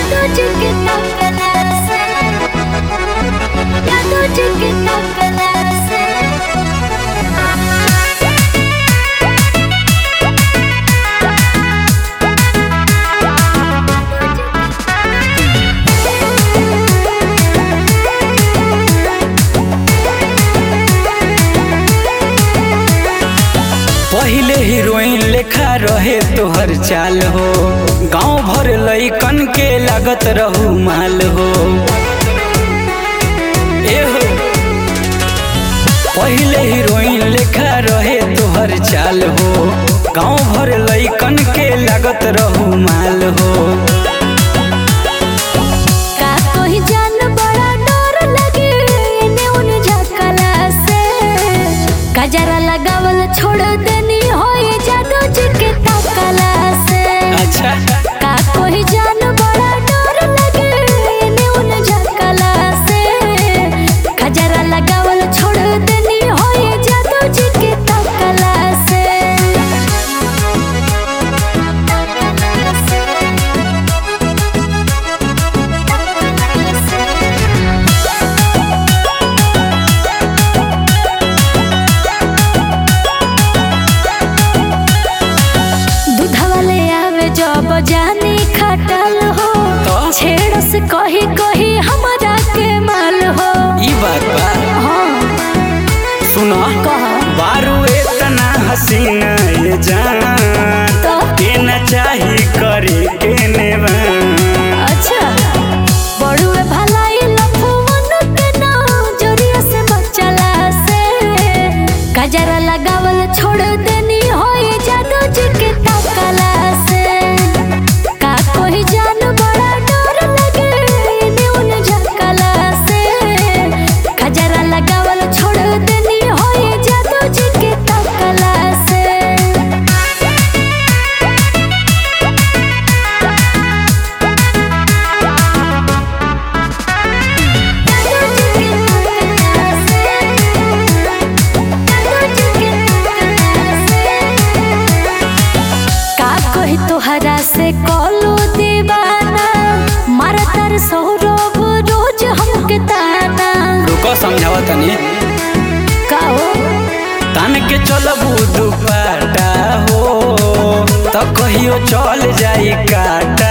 जादू जी के तकला से जादू जी के तकला से पहिले हीरोइन लेखा रहे तोहर चाल हो गांव भर लइकन के लागत रहू माल हो ए हो पहिले हीरोइन लेखा रहे तोहर चाल हो गांव भर लइकन के लागत रहू माल हो का कोई जान बड़ा डर लगे इने उन झकला से गजरा लगावल छोड़ देनी होए जादू जी के तकला से अच्छा का कोई जान बड़ा डर लगे इने उन झकला से गजरा लगावल छोड़ देनी होए जादू जी के तकला से दूधवा ले आवे जब जानी खटल हो तो? छेड़ से कही कही हमारा के माल हो ई बात बा हाँ सुना कह बारू इतना हसीना ये जान तो के न चाही करे के नेवान अच्छा बड़ुए भलाई लफुवन के ना जोरिया से बचला से गजरा लगावल छोड़ देनी होए जादू जी के तकला से का कोई जान बड़ा डर लगे इने उन झकला से गजरा लगावल छोड़ देनी होए जादू जी के तकला से का कही तोहरा से कॉलो दीवाना मारा तार सौरभ रोज हमके ताना रुको समझावा तनी का हो तन के चलबू दुपाटा हो तो कहियो चल जाई काटा